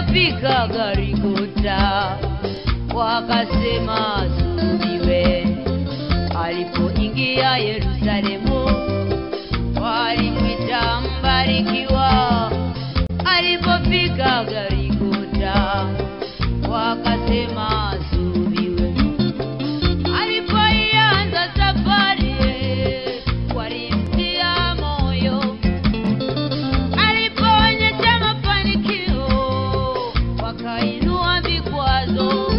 Alipofika Garigota wakasema sulubiwe. Alipoingia Yerusalemu walimwita mbarikiwa. Alipofika Garigota wakasema sulubiwe. Alipoianza safari walimtia moyo alipoonyesha mafanikio wakainua vikwazo.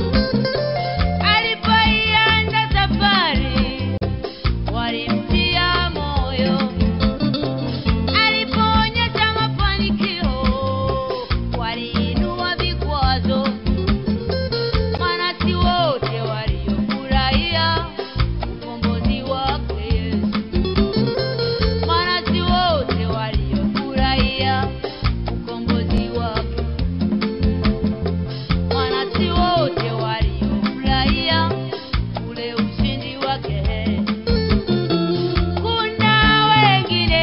Alipoianza safari walimtia moyo. Alipoonyesha mafanikio waliinua vikwazo. Maana si wote waliofurahia ukombozi wake Yesu maana si wote waliofurahia ukombozi wake, maana si wote waliofurahia ule ushindi wake. Kuna wengine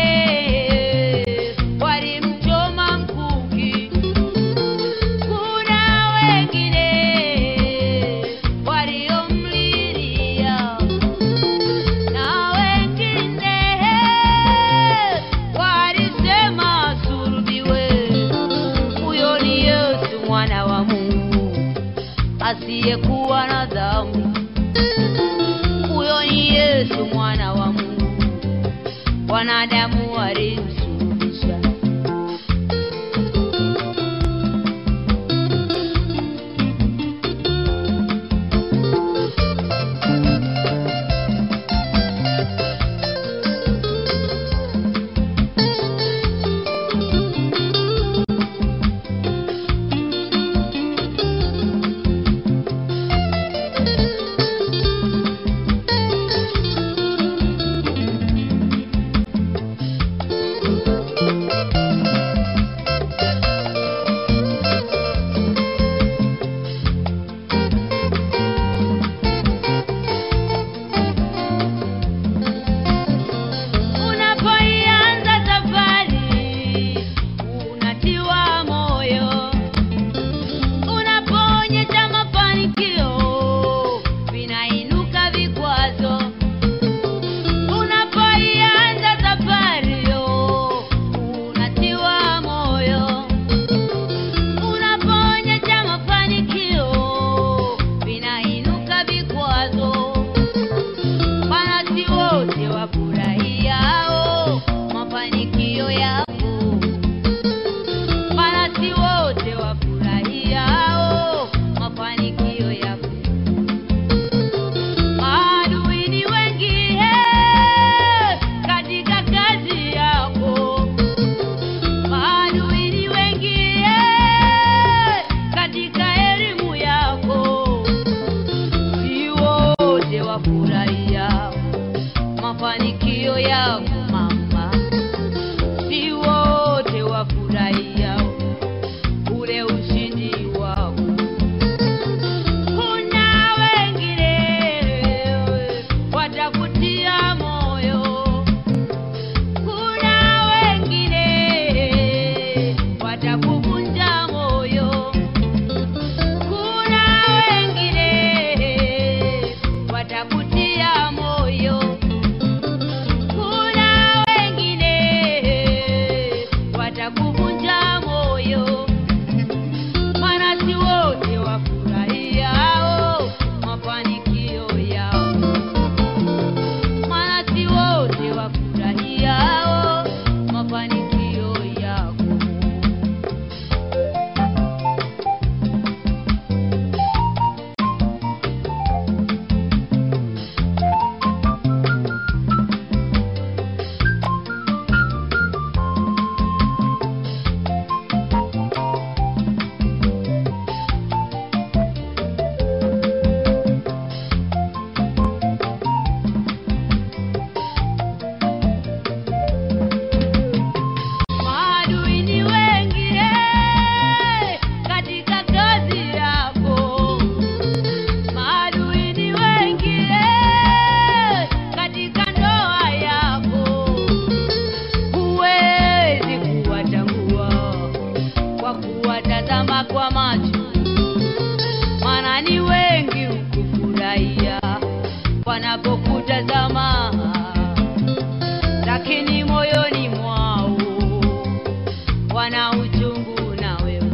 walimchoma mkuki, kuna wengine waliomlilia na wengine walisema sulubiwe. Huyo ni Yesu mwana wa Mungu asiyekuwa na dhambi. Huyo ni Yesu mwana wa Mungu, wanadamu walimsulubisha. Unapoianza safari unatiwa moyo, unapoonyesha mafanikio vinainuka vikwazo. Unapoianza safari unatiwa moyo, unapoonyesha mafanikio vinainuka vikwazo. Maana si wote wafurahiao mafanikio yako, maana si wote wafurahiao mafanikio yako. Maadui ni wengi eh, katika kazi yako, maadui ni wengi eh, katika elimu yako si wote wafurahia mafanikio yako mama, si wote wafurahia ule ushindi wako. Kuna wengine watakutia moyo, kuna wengine watakuvunja moyo kuna wengine watakutia moyo, kuna lakini moyoni mwao wana uchungu na wewe.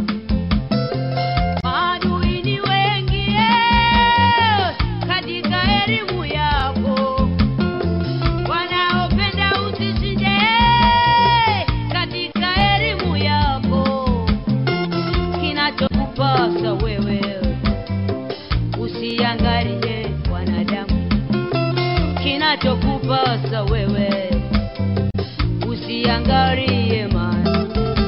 Maadui ni wengi eh, katika elimu yako, wanaopenda usishinde eh, katika elimu yako. Kinachokupasa wewe usiangalie wanadamu, kinachokupasa wewe usiangalie mali.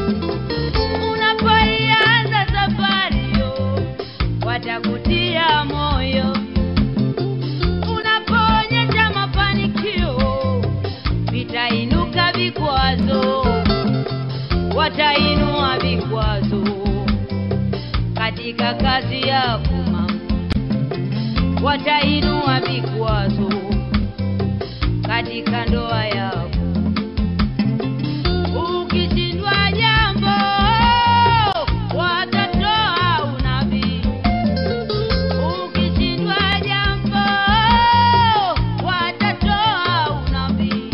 Unapoianza safari yo, watakutia moyo. Unapoonyesha mafanikio, vitainuka vikwazo, watainua vikwazo katika kazi yako mama, watainua vikwazo katika ndoa yako. Ukishindwa jambo, watatoa unabii. Ukishindwa jambo, watatoa unabii.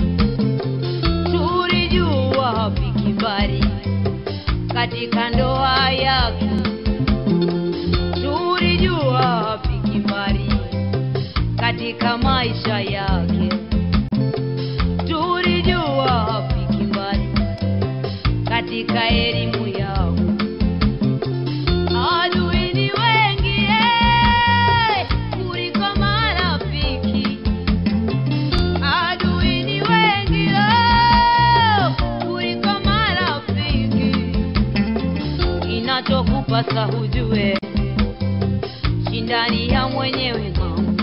Tulijua wapi kibali katika ndoa yako, tulijua wapi kibali katika maisha yake, tulijua wapi kibali katika elimu yao. Adui ni wengi eh, kuliko marafiki. Adui ni wengi oh, kuliko marafiki. Kinachokupasa hujue, shindani ya mwenyewe mama,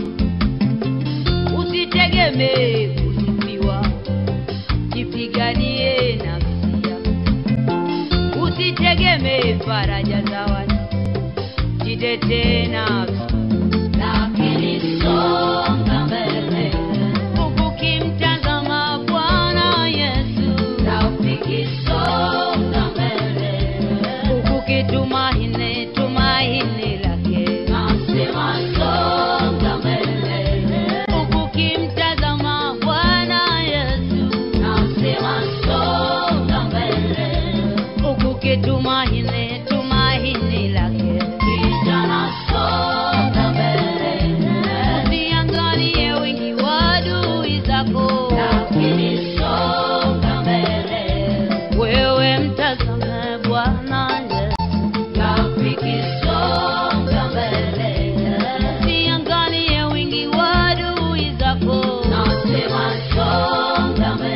usitegemee kusifiwa, jipiganie nafsi yako, usitegemee faraja za watu, jitetee nafsi lakini songa mbele ukimtazama Bwana Yesu, rafiki, songa mbele ukitumaini tumaini lake, nasema songa mbele ukimtazama Bwana Yesu, nasema songa mbele ukitumaini tumaini lake, kijana songa mbele usiangalie wingi wa adui zako, lakini songa mbele wewe mtazame Bwana Yesu, rafiki songa mbele usiangalie wingi wa adui zako, nasema songa mbele